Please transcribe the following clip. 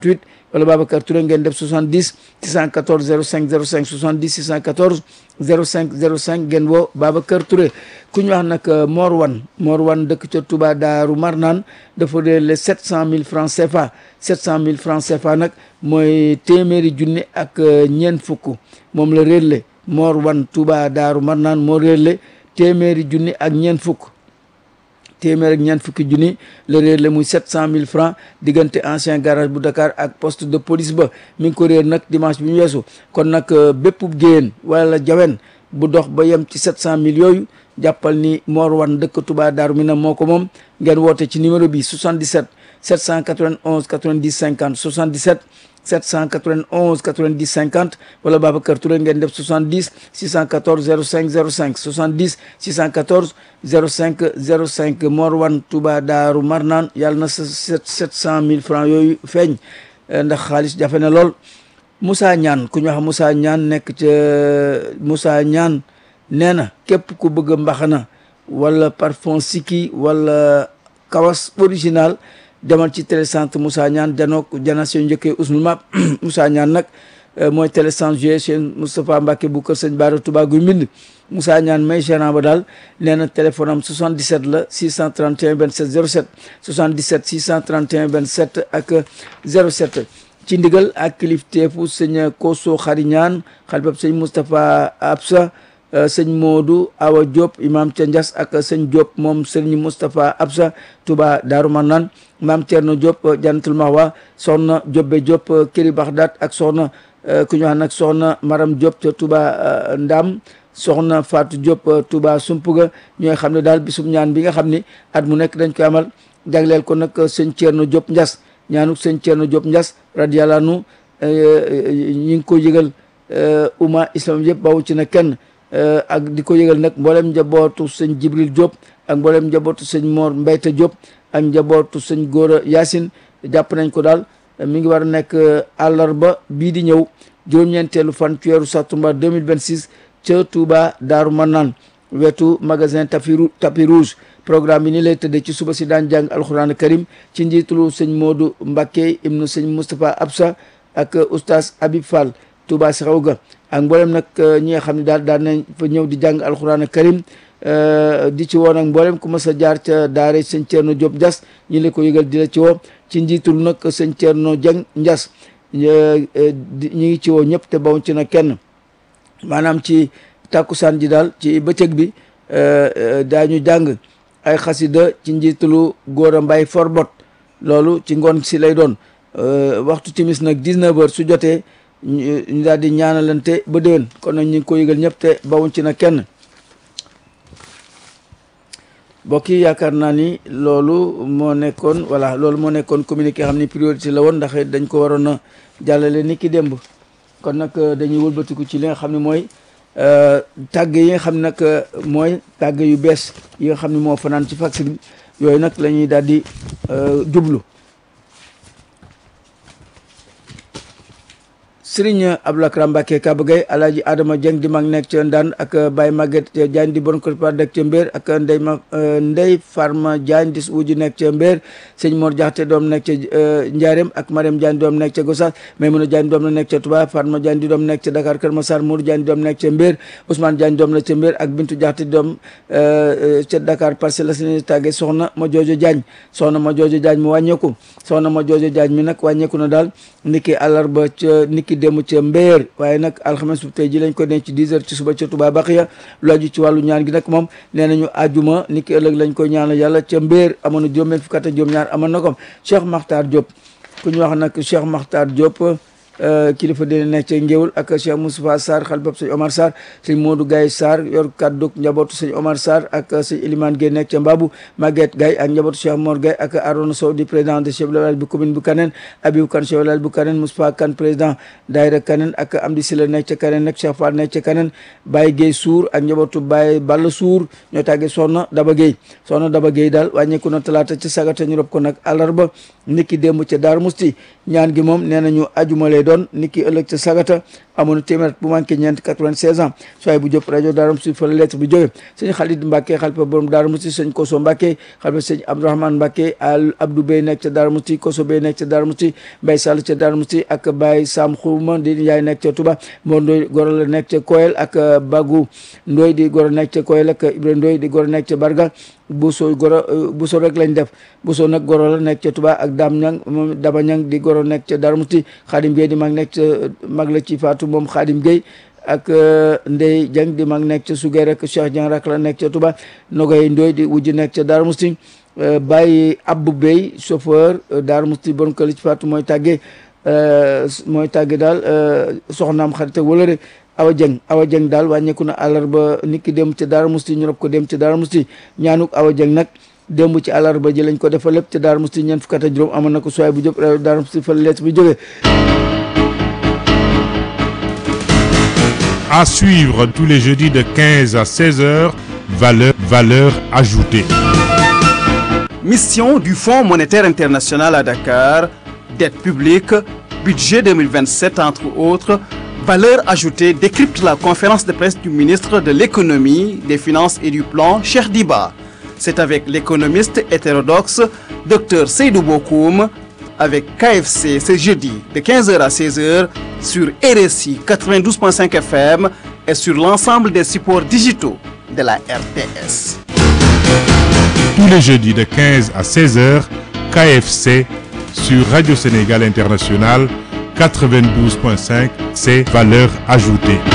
8 wala Babacar Touré ngeen def 70 614 05 05 70 614 05 05 ngeen woo Babacar Touré ku ñu wax nag Mor Wan Mor Wan dëkk ca Touba Daaru Marnaan dafa réer les 700 000 francs CFA 700 000 francs CFA nag mooy téeméeri junni ak ñeent fukk moom la réer le Mor Wan Touba Daaru Marnaan moo réer le téeméeri junni ak ñeent fukk téeméer ak ñeent fukki junni la réer la muy sept cent mille francs diggante ancien garage bu Dakar ak poste de police ba mi ngi ko réer nag dimanche bi ñu weesu kon nag bépp géyeen wala jawen bu dox ba yem ci sept cent mille yooyu jàppal ni Mor Wan dëkk Touba Daaru Minam moo ko moom ngeen woote ci numéro bi 77 791 90 50 77 791 90 50 wala Babacar Touré ngeen def 70 614 05 05 70 614 05 05 Mor Wan Touba Daaru Marnaan yàlla na sa sept sept cent mille francs yooyu feeñ ndax xaalis jafe na lool Moussa Ñaan ku ñu wax Moussa Ñaan nekk ca Moussa Ñaan nee na képp ku bëgg mbaxana wala parfum Siki wala kawas original demal ci télécentre Moussa Ñaan janook jana seen njëkkee usnul map Moussa Ñaan nag mooy télécentre joué seen Moustapha Mbacke bu kër sëñ Baara Touba guy mbind Moussa Ñaan may gérant ba daal nee na téléphone am 77 la 631 27 07 77 631 27 ak 07 ci ndigal ak kilifteefu sëñ Koso Xari Ñaan xalibab sëñ Moustapha Absa sëñ Modou Awa Diop imam ca Ndias ak sëñ Diop moom sëñ Moustapha Absa Touba Daaru Marnaan maam Thierno Diop Jannatul Mahwa soxna Diobbe Diop Kiri Baxdaat ak soxna ku ñu wax nag soxna Maram Diop ca Touba Ndam soxna Fatou Diop Touba Sumpuga ñooy xam ne daal bisum ñaan bi nga xam ni at mu nekk dañ koy amal jagleel ko nag sëñ Thierno Diop Ndias ñaanuk sëñ Thierno Diop Ndias radiyallahu anhu ñi ngi ko yëgal umma islam yëpp bawu ci na kenn ak di ko yëgal nag mboolem njabootu sëñ Jibril Diop ak mboolem njabootu sëñ Mor Mbayta Diop ak njabootu sëñ Góora Yacine jàpp nañ ko daal mi ngi war a nekk àllarba bii di ñëw juróom-ñeenteelu fan ci weeru sattumbar 2026 ca Touba Daaru Manaan wetu magasin tapis tapis rouge programme bi ni lay tëddee ci suba si daan jàng alxuraan karim ci njiitulu sëñ Modou Mbacké ibnu sëñ Moustapha Absa ak oustaz Habib Fall Touba si xaw ga ak mboolem nag ñi nga xam ne daal daan nañ fa ñëw di jàng alxuraan karim di ci woo nag mboolem ku mas a jaar ca daare sëñ Thierno Diop Ndias ñi la ko yëgal di la ci woo ci njiitul nag sëñ Thierno Dieng Ndias ñi ngi ci woo ñëpp te bawuñ ci nag kenn maanaam ci tàkkusaan ji daal ci bëccëg bi daañu jàng ay xasida ci njiitalu góor a mbay forbot loolu ci ngoon si lay doon waxtu timis nag 19 heures su jotee ñu daal di ñaanalante ba déwén kon nag ñu ngi ko yëgal ñëpp te bawuñ ci na kenn mbokk yi yaakaar naa ni loolu moo nekkoon voilà loolu moo nekkoon communiqué xam ni priorité la woon ndax dañ ko waroon a jàllale ni ki démb kon nag dañuy wëlbatiku ci li nga xam ne mooy tàgg yi nga xam ne nag mooy tàgg yu bees yi nga xam ne moo fanaan ci fax bi yooyu nag la ñuy daal di jublu Sëriñ Abdoulaye Mbacke Kaba Gueye Alaaji Adama Dieng di mag nekk ca Ndaan ak Baye Maguette Diagne di bon ko nekk ca Mbéer ak Ndey ma Ndey Farma Diagne di wuju nekk ca Mbéer sëñ Mor Jaxate doom nekk ca Njaareem ak Mariam Diagne doom nekk ca Gossas Maymuna Diagne doom la nekk ca Touba Farma Diagne di doom nekk ca Dakar Kër Massar Mourou Diagne doom nekk ca Mbéer Ousmane Diagne doom la ca Mbéer ak Bintu Jaxate doom ca Dakar Parcelles Assainies tàgge soxna ma joojo Diagne soxna ma joojo Diagne mu wàññeeku soxna ma joojo Diagne mi nag wàññeeku na daal niki àllarba ca niki dem ca mbéer waaye nag alxames bu tey ji lañ ko denc ci 10 heures ci suba ca Touba Baxiya lu aju ci wàllu ñaan gi nag moom nee nañu àjjuma ni ki ëllëg lañ koy ñaanal yàlla ca mbéer amoon na juróom-benn fukk ak juróom-ñaar amoon na ko Cheikh Makhtar Diop ku ñu wax nag Cheikh Makhtar Diop kilifa dina nekk ca Ngéwul ak Cheikh Moustapha Sarr xalibab sëñ Omar Sarr sëñ Modou Gaye Sarr yor kàdduk njabootu sëñ Omar Sarr ak sëñ Elimane Gueye nekk ca Mbabu Maguette Gaye ak njabootu Cheikh Mor Gaye ak Arona Sow di président de chef de village bu commune bu Kaneen Abibou Kane chef de village bu Kaneen Moustapha Kane président daayira Kaneen ak Amdi Sila nekk ca Kaneen nag Cheikh Fall nekk ca Kaneen Baye Gueye Sour ak njabootu Baye Balla Sour ñoo tàggee Soxna Daba Gueye Soxna Daba Gueye daal wàññeeku na talaata ca sagata ñu rob ko nag àllarba niki démb ca Daaru Musti ñaan gi moom nee nañu ajuma lay doon niki ëllëg ca sagata amoon na téeméer bu manqué ñeent 96 ans soay bu Diop rajo Darou Mouhty fa la lettre bi jóge sëñ Khalid Mbacke xalifa borom Darou Mouhty sëñ Koso Mbacke xalifa sëñ Abdourahmane Mbacke al Abdou Bey nekk ca Darou Mouhty Koso Bey nekk ca Darou Mouhty Mbaye Sall ca Darou Mouhty ak Baye Sam Khouma di yaay nekk ca Touba Mor Ndoy goro la nekk ca Koyel ak Bagou Ndoy di goro nekk ca Koyel ak Ibrahima Ndoy di goro nekk ca Barga Bousso goro Bousso rek lañ def Bousso nag goro la nekk ca Touba ak Dame Ñang moom Daba Ñang di goro nekk ca Darou Mouhty Khadim Gueye di mag nekk ca mag la ci Fatou moom Khadim Gueye ak Ndey Dieng di mag nekk ca Sugeer ak Cheikh Dieng rak la nekk ca Touba Nogoy Ndoy di wujj nekk ca Darou Mouhty Baye Abou Bey chauffeur Darou Mouhty bon ko li ci Fatou mooy tàggee mooy tàgge daal soxnaam xarit ak wala rek Awa Dieng Awa Dieng daal wàññeeku na àllarba nit ki dem ca Darou Mouhty ñu rob ko dem ca Darou Mouhty ñaanuk Awa Dieng nag démb ci àllarba ji lañ ko defal lépp ca Darou Mouhty ñeent fukk ak juróom amoon na ko sooy bu jóg Darou Mouhty fa leet bi jógee À suivre tous les jeudis de 15 à 16 heures, valeur, valeur ajoutée. Mission du Fonds monétaire international à Dakar, dette publique, budget 2027 entre autres, valeur ajoutée décrypte la conférence de presse du ministre de l'économie, des finances et du plan, Cheikh Diba. C'est avec l'économiste hétérodoxe Dr Seydou Bokoum avec KFC ce jeudi de 15h à 16h sur RSI 92.5 FM et sur l'ensemble des supports digitaux de la RTS. Tous les jeudis de 15 à 16 heures, KFC sur Radio Sénégal International 92.5, c'est valeur ajoutée.